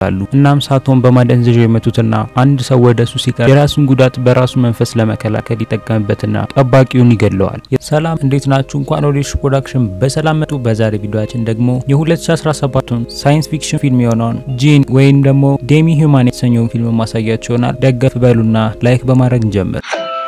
ይደርሳሉ። እናም ሳቶን በማደንዘዣ የመቱትና አንድ ሰው ወደ እሱ ሲቀር የራሱን ጉዳት በራሱ መንፈስ ለመከላከል ይጠቀምበትና ጠባቂውን ይገለዋል። ሰላም እንዴት ናችሁ? እንኳን ወደ ሽ ፕሮዳክሽን በሰላም መጡ። በዛሬ ቪዲዮአችን ደግሞ የ2017ቱን ሳይንስ ፊክሽን ፊልም የሆነውን ጂን ወይም ደግሞ ዴሚ ሂውማን የተሰኘውን ፊልም ማሳያቸው ይሆናል። ደገፍ በሉና ላይክ በማድረግ እንጀምር።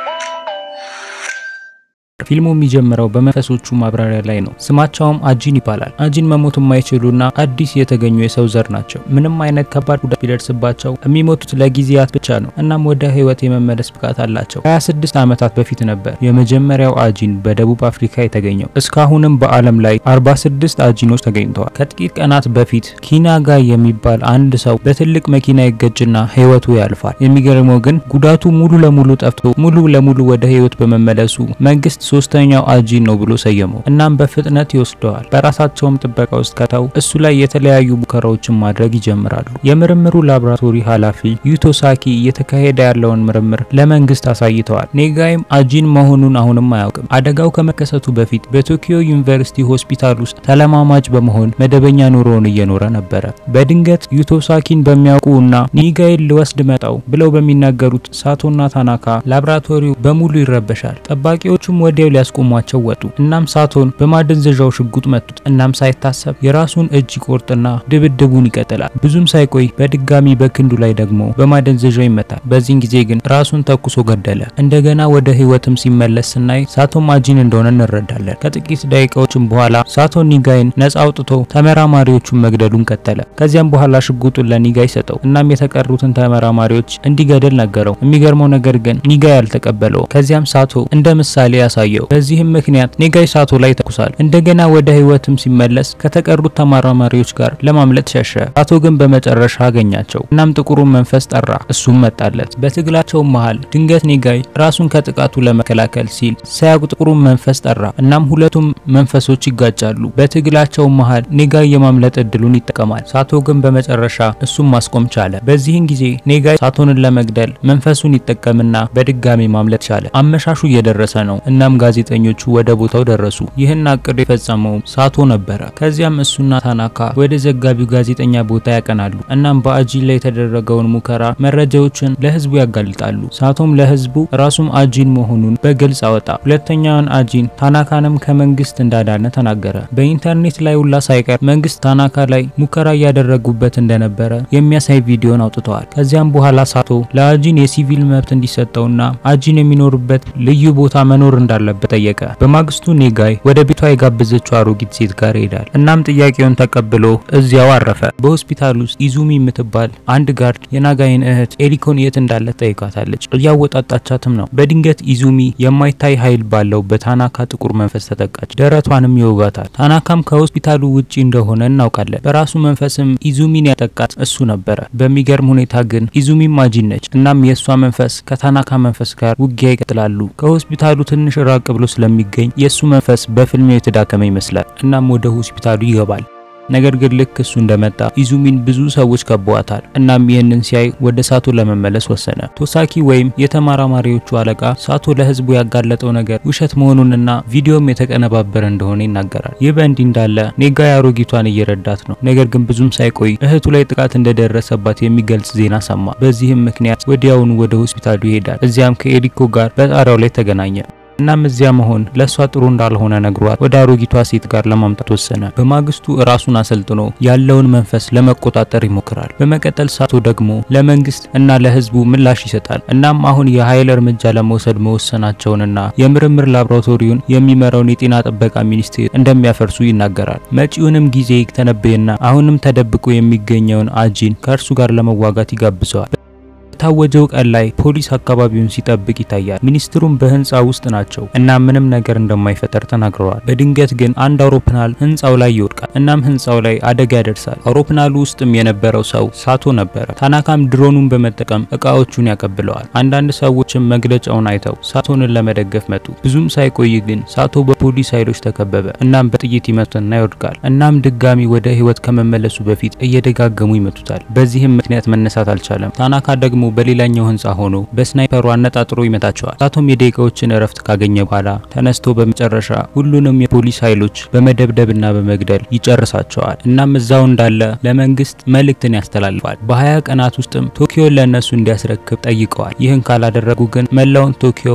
ፊልሙ የሚጀምረው በመንፈሶቹ ማብራሪያ ላይ ነው። ስማቸውም አጂን ይባላል። አጂን መሞት የማይችሉና አዲስ የተገኙ የሰው ዘር ናቸው። ምንም አይነት ከባድ ጉዳት ቢደርስባቸው የሚሞቱት ለጊዜያት ብቻ ነው። እናም ወደ ህይወት የመመለስ ብቃት አላቸው። 26 ዓመታት በፊት ነበር የመጀመሪያው አጂን በደቡብ አፍሪካ የተገኘው። እስካሁንም በዓለም ላይ 46 አጂኖች ተገኝተዋል። ከጥቂት ቀናት በፊት ኪናጋ የሚባል አንድ ሰው በትልቅ መኪና ይገጭና ህይወቱ ያልፋል። የሚገርመው ግን ጉዳቱ ሙሉ ለሙሉ ጠፍቶ ሙሉ ለሙሉ ወደ ህይወት በመመለሱ መንግስት ሶስተኛው አጂን ነው ብሎ ሰየመው። እናም በፍጥነት ይወስደዋል። በራሳቸውም ጥበቃ ውስጥ ከተው እሱ ላይ የተለያዩ ሙከራዎችን ማድረግ ይጀምራሉ። የምርምሩ ላቦራቶሪ ኃላፊ ዩቶሳኪ እየተካሄደ ያለውን ምርምር ለመንግስት አሳይተዋል። ኔጋይም አጂን መሆኑን አሁንም አያውቅም። አደጋው ከመከሰቱ በፊት በቶኪዮ ዩኒቨርሲቲ ሆስፒታል ውስጥ ተለማማጭ በመሆን መደበኛ ኑሮውን እየኖረ ነበረ። በድንገት ዩቶሳኪን በሚያውቁ እና ኒጋይን ልወስድ መጣው ብለው በሚናገሩት ሳቶና ታናካ ላቦራቶሪው በሙሉ ይረበሻል። ጠባቂዎቹም ወዲያው ሊያስቆሟቸው ወጡ። እናም ሳቶን በማደንዘዣው ሽጉጥ መቱት። እናም ሳይታሰብ የራሱን እጅ ይቆርጥና ድብድቡን ይቀጥላል። ብዙም ሳይቆይ በድጋሚ በክንዱ ላይ ደግሞ በማደንዘዣው ይመታል። በዚህን ጊዜ ግን ራሱን ተኩሶ ገደለ። እንደገና ወደ ህይወትም ሲመለስ ስናይ ሳቶን አጂን እንደሆነ እንረዳለን። ከጥቂት ደቂቃዎችም በኋላ ሳቶን ኒጋይን ነጻ አውጥቶ ተመራማሪዎቹን መግደሉን ቀጠለ። ከዚያም በኋላ ሽጉጡን ለኒጋይ ሰጠው። እናም የተቀሩትን ተመራማሪዎች እንዲገድል ነገረው። የሚገርመው ነገር ግን ኒጋይ አልተቀበለው። ከዚያም ሳቶ እንደ ምሳሌ ያሳየው። በዚህም ምክንያት ኔጋይ ሳቶ ላይ ተኩሳል። እንደገና ወደ ህይወትም ሲመለስ ከተቀሩት ተመራማሪዎች ጋር ለማምለጥ ሸሸ። ሳቶ ግን በመጨረሻ አገኛቸው። እናም ጥቁሩን መንፈስ ጠራ፣ እሱም መጣለት። በትግላቸው መሃል ድንገት ኔጋይ ራሱን ከጥቃቱ ለመከላከል ሲል ሳያውቅ ጥቁሩን መንፈስ ጠራ። እናም ሁለቱም መንፈሶች ይጋጫሉ። በትግላቸው መሃል ኔጋይ የማምለጥ እድሉን ይጠቀማል። ሳቶ ግን በመጨረሻ እሱም ማስቆም ቻለ። በዚህን ጊዜ ኔጋይ ሳቶንን ለመግደል መንፈሱን ይጠቀምና በድጋሚ ማምለጥ ቻለ። አመሻሹ እየደረሰ ነው። እናም ጋዜጠኞቹ ወደ ቦታው ደረሱ። ይህን አቅዶ የፈጸመው ሳቶ ነበረ። ከዚያም እሱና ታናካ ወደ ዘጋቢው ጋዜጠኛ ቦታ ያቀናሉ። እናም በአጂን ላይ የተደረገውን ሙከራ መረጃዎችን ለህዝቡ ያጋልጣሉ። ሳቶም ለህዝቡ ራሱም አጂን መሆኑን በግልጽ አወጣ። ሁለተኛውን አጂን ታናካንም ከመንግስት እንዳዳነ ተናገረ። በኢንተርኔት ላይ ሁላ ሳይቀር መንግስት ታናካ ላይ ሙከራ እያደረጉበት እንደነበረ የሚያሳይ ቪዲዮን አውጥተዋል። ከዚያም በኋላ ሳቶ ለአጂን የሲቪል መብት እንዲሰጠውና አጂን የሚኖርበት ልዩ ቦታ መኖር እንዳለበት ጠየቀ። በማግስቱ ኔጋይ ወደ ቤቷ የጋበዘችው አሮጊት ሴት ጋር ይሄዳል። እናም ጥያቄውን ተቀብሎ እዚያው አረፈ። በሆስፒታል ውስጥ ኢዙሚ የምትባል አንድ ጋርድ የናጋይን እህት ኤሪኮን የት እንዳለ ጠይቃታለች። እያወጣጣቻትም ነው። በድንገት ኢዙሚ የማይታይ ኃይል ባለው በታናካ ጥቁር መንፈስ ተጠቃች። ደረቷንም ይወጋታል። ታናካም ከሆስፒታሉ ውጪ እንደሆነ እናውቃለን። በራሱ መንፈስም ኢዙሚን ያጠቃት እሱ ነበረ። በሚገርም ሁኔታ ግን ኢዙሚም አጂን ነች። እናም የእሷ መንፈስ ከታናካ መንፈስ ጋር ውጊያ ይቀጥላሉ። ከሆስፒታሉ ትንሽ ራቅ ብሎ ስለሚገኝ የእሱ መንፈስ በፍልሚያው የተዳከመ ይመስላል። እናም ወደ ሆስፒታሉ ይገባል። ነገር ግን ልክ እሱ እንደመጣ ኢዙሚን ብዙ ሰዎች ከበዋታል። እናም ይህንን ሲያይ ወደ ሳቶ ለመመለስ ወሰነ። ቶሳኪ ወይም የተመራማሪዎቹ አለቃ ሳቶ ለህዝቡ ያጋለጠው ነገር ውሸት መሆኑንና ቪዲዮም የተቀነባበረ እንደሆነ ይናገራል። ይህ በእንዲህ እንዳለ ኔጋይ አሮጊቷን እየረዳት ነው። ነገር ግን ብዙም ሳይቆይ እህቱ ላይ ጥቃት እንደደረሰባት የሚገልጽ ዜና ሰማ። በዚህም ምክንያት ወዲያውኑ ወደ ሆስፒታሉ ይሄዳል። እዚያም ከኤሪኮ ጋር በጣሪያው ላይ ተገናኘ። እናም እዚያ መሆን ለእሷ ጥሩ እንዳልሆነ ነግሯት ወደ አሮጊቷ ሴት ጋር ለማምጣት ወሰነ። በማግስቱ ራሱን አሰልጥኖ ያለውን መንፈስ ለመቆጣጠር ይሞክራል። በመቀጠል ሳቶ ደግሞ ለመንግስት እና ለህዝቡ ምላሽ ይሰጣል። እናም አሁን የኃይል እርምጃ ለመውሰድ መወሰናቸውንና የምርምር ላቦራቶሪውን የሚመራውን የጤና ጥበቃ ሚኒስቴር እንደሚያፈርሱ ይናገራል። መጪውንም ጊዜ ተነበየና አሁንም ተደብቆ የሚገኘውን አጂን ከእርሱ ጋር ለመዋጋት ይጋብዘዋል። በታወጀው ቀን ላይ ፖሊስ አካባቢውን ሲጠብቅ ይታያል። ሚኒስትሩም በህንፃ ውስጥ ናቸው እና ምንም ነገር እንደማይፈጠር ተናግረዋል። በድንገት ግን አንድ አውሮፕላን ህንፃው ላይ ይወድቃል። እናም ህንፃው ላይ አደጋ ያደርሳል። አውሮፕላኑ ውስጥም የነበረው ሰው ሳቶ ነበረ። ታናካም ድሮኑን በመጠቀም እቃዎቹን ያቀብለዋል። አንዳንድ ሰዎችም መግለጫውን አይተው ሳቶንን ለመደገፍ መጡ። ብዙም ሳይቆይ ግን ሳቶ በፖሊስ ኃይሎች ተከበበ። እናም በጥይት ይመቱና ይወድቃል። እናም ድጋሚ ወደ ህይወት ከመመለሱ በፊት እየደጋገሙ ይመቱታል። በዚህም ምክንያት መነሳት አልቻለም። ታናካ ደግሞ በሌላኛው ህንፃ ሆኖ በስናይፐሩ አነጣጥሮ ይመታቸዋል። ሳቶም የደቂቃዎችን እረፍት ካገኘ በኋላ ተነስቶ በመጨረሻ ሁሉንም የፖሊስ ኃይሎች በመደብደብና በመግደል ይጨርሳቸዋል። እናም እዛው እንዳለ ለመንግስት መልእክትን ያስተላልፋል። በ20 ቀናት ውስጥም ቶኪዮን ለእነሱ እንዲያስረክብ ጠይቀዋል። ይህን ካላደረጉ ግን መላውን ቶኪዮ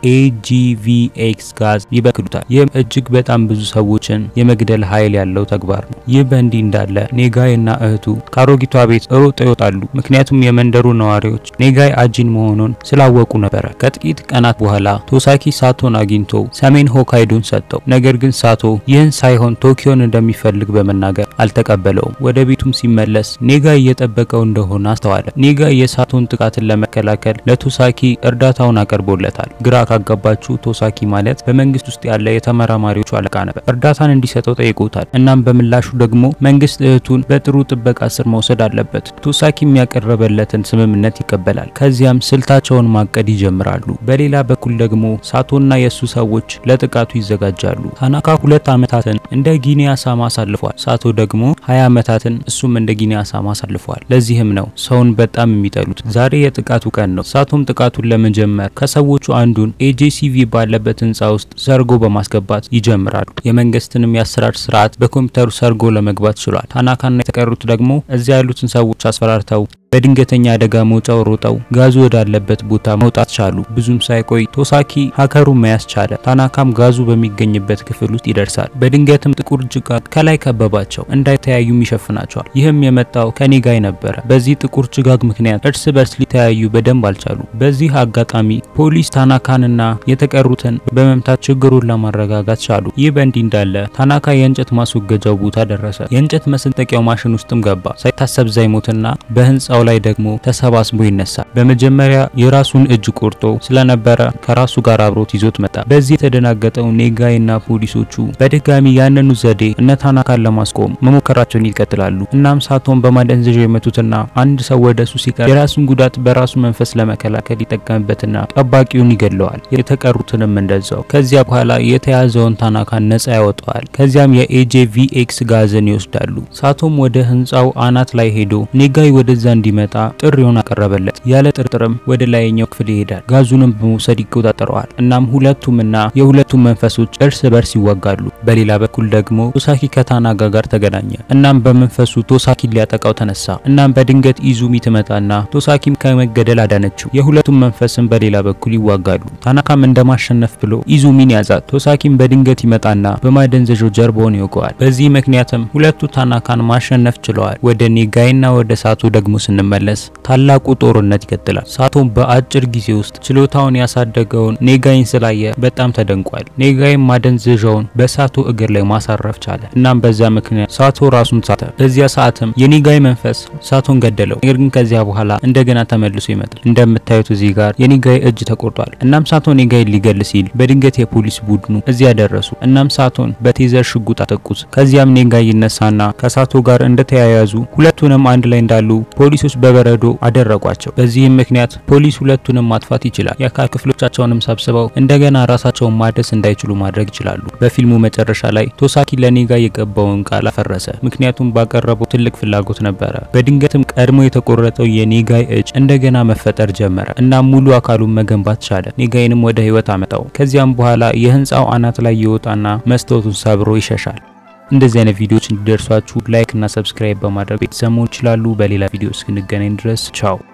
በኤጂቪኤክስ ጋዝ ይበክሉታል። ይህም እጅግ በጣም ብዙ ሰዎችን የመግደል ኃይል ያለው ተግባር ነው። ይህ በእንዲህ እንዳለ ኔጋይ እና እህቱ ከአሮጊቷ ቤት ሮጠው ይወጣሉ። ምክንያቱም የመንደሩ ነዋሪዎች ኔጋይ አጂን መሆኑን ስላወቁ ነበረ። ከጥቂት ቀናት በኋላ ቶሳኪ ሳቶን አግኝቶ ሰሜን ሆካይዶን ሰጠው። ነገር ግን ሳቶ ይህን ሳይሆን ቶኪዮን እንደሚፈልግ በመናገር አልተቀበለውም። ወደ ቤቱም ሲመለስ ኔጋይ እየጠበቀው እንደሆነ አስተዋለ። ኔጋይ የሳቶን ጥቃትን ለመከላከል ለቶሳኪ እርዳታውን አቀርቦለታል። ግራ ካጋባችሁ ቶሳኪ ማለት በመንግስት ውስጥ ያለ የተመራማሪዎቹ አለቃ ነበር። እርዳታን እንዲሰጠው ጠይቆታል። እናም በምላሹ ደግሞ መንግስት እህቱን በጥሩ ጥበቃ ስር መውሰድ አለበት። ቶሳኪ የሚያቀረበለትን ስምምነት ይቀበላል። ከዚያም ስልታቸውን ማቀድ ይጀምራሉ። በሌላ በኩል ደግሞ ሳቶና የእሱ ሰዎች ለጥቃቱ ይዘጋጃሉ። ታናካ ሁለት ዓመታትን እንደ ጊኒ አሳማ አሳልፏል። ሳቶ ደግሞ 20 ዓመታትን እሱም እንደ ጊኒ አሳማ አሳልፏል። ለዚህም ነው ሰውን በጣም የሚጠሉት። ዛሬ የጥቃቱ ቀን ነው። ሳቶም ጥቃቱን ለመጀመር ከሰዎቹ አንዱን ኤጄሲቪ ባለበት ህንፃ ውስጥ ሰርጎ በማስገባት ይጀምራሉ። የመንግስትንም የአሰራር ስርዓት በኮምፒውተሩ ሰርጎ ለመግባት ችሏል። ታናካና የተቀሩት ደግሞ እዚያ ያሉትን ሰዎች አስፈራርተው በድንገተኛ አደጋ መውጫው ሮጠው ጋዙ ወዳለበት ቦታ መውጣት ቻሉ። ብዙም ሳይቆይ ቶሳኪ ሀከሩን መያዝ ቻለ። ታናካም ጋዙ በሚገኝበት ክፍል ውስጥ ይደርሳል። በድንገትም ጥቁር ጭጋግ ከላይ ከበባቸው፣ እንዳይተያዩም ይሸፍናቸዋል። ይህም የመጣው ከኔጋይ ነበረ። በዚህ ጥቁር ጭጋግ ምክንያት እርስ በርስ ሊተያዩ በደንብ አልቻሉ። በዚህ አጋጣሚ ፖሊስ ታናካንና የተቀሩትን በመምታት ችግሩን ለማረጋጋት ቻሉ። ይህ በእንዲህ እንዳለ ታናካ የእንጨት ማስወገጃው ቦታ ደረሰ። የእንጨት መስንጠቂያው ማሽን ውስጥም ገባ። ሳይታሰብ ዛይሞትና በህንፃው ላይ ደግሞ ተሰባስቦ ይነሳል። በመጀመሪያ የራሱን እጅ ቆርጦ ስለነበረ ከራሱ ጋር አብሮት ይዞት መጣ። በዚህ የተደናገጠው ኔጋይና ፖሊሶቹ በድጋሚ ያንኑ ዘዴ እነ ታናካን ለማስቆም መሞከራቸውን ይቀጥላሉ። እናም ሳቶን በማደንዘዣ የመቱትና አንድ ሰው ወደ እሱ ሲቀር የራሱን ጉዳት በራሱ መንፈስ ለመከላከል ይጠቀምበትና ጠባቂውን ይገለዋል። የተቀሩትንም እንደዛው። ከዚያ በኋላ የተያዘውን ታናካን ነጻ ያወጣዋል። ከዚያም የኤጄቪኤክስ ጋዝን ይወስዳሉ። ሳቶም ወደ ህንፃው አናት ላይ ሄዶ ኔጋይ ወደዛ እንዲመጣ ጥሪውን አቀረበለት። ያለ ጥርጥርም ወደ ላይኛው ክፍል ይሄዳል። ጋዙንም በመውሰድ ይቆጣጠረዋል። እናም ሁለቱምና የሁለቱም መንፈሶች እርስ በርስ ይዋጋሉ። በሌላ በኩል ደግሞ ቶሳኪ ከታናጋ ጋር ተገናኘ። እናም በመንፈሱ ቶሳኪን ሊያጠቃው ተነሳ። እናም በድንገት ኢዙሚ ትመጣና ቶሳኪም ከመገደል አዳነችው። የሁለቱም መንፈስም በሌላ በኩል ይዋጋሉ። ታናካም እንደማሸነፍ ብሎ ኢዙሚን ያዛት። ቶሳኪም በድንገት ይመጣና በማደንዘዣው ጀርባውን ይወገዋል። በዚህ ምክንያትም ሁለቱ ታናካን ማሸነፍ ችለዋል። ወደ ኔጋይና ወደ ሳቶ ደግሞ ስንመለስ ታላቁ ጦርነት ይቀጥላል። ሳቶም በአጭር ጊዜ ውስጥ ችሎታውን ያሳደገውን ኔጋይን ስላየ በጣም ተደንቋል። ኔጋይን ማደንዘዣውን በሳቶ እግር ላይ ማሳረፍ ቻለ። እናም በዛ ምክንያት ሳቶ ራሱን ሳተ። በዚያ ሰዓትም የኔጋይ መንፈስ ሳቶን ገደለው። ነገር ግን ከዚያ በኋላ እንደገና ተመልሶ ይመጣል። እንደምታዩት እዚህ ጋር የኔጋይ እጅ ተቆርጧል። እናም ሳቶ ኔጋይን ሊገል ሲል በድንገት የፖሊስ ቡድኑ እዚያ ደረሱ። እናም ሳቶን በቴዘር ሽጉጥ አጠቁት። ከዚያም ኔጋይ ይነሳና ከሳቶ ጋር እንደተያያዙ ሁለቱንም አንድ ላይ እንዳሉ ፖሊሶች በበረዶ አደረቋቸው። በዚህም ምክንያት ፖሊስ ሁለቱንም ማጥፋት ይችላል። የአካል ክፍሎቻቸውንም ሰብስበው እንደገና ራሳቸውን ማደስ እንዳይችሉ ማድረግ ይችላሉ። በፊልሙ መጨረሻ ላይ ቶሳኪ ለኔጋይ የገባውን ቃል አፈረሰ። ምክንያቱም ባቀረበው ትልቅ ፍላጎት ነበረ። በድንገትም ቀድሞ የተቆረጠው የኔጋይ እጅ እንደገና መፈጠር ጀመረ እና ሙሉ አካሉን መገንባት ቻለ። ኔጋይንም ወደ ህይወት አመጣው። ከዚያም በኋላ የህንፃው አናት ላይ ይወጣና መስታወቱን ሰብሮ ይሸሻል። እንደዚህ አይነት ቪዲዮዎች እንዲደርሷችሁ ላይክ እና ሰብስክራይብ በማድረግ ቤተሰብ መሆን ይችላሉ። በሌላ ቪዲዮ እስክንገናኝ ድረስ ቻው።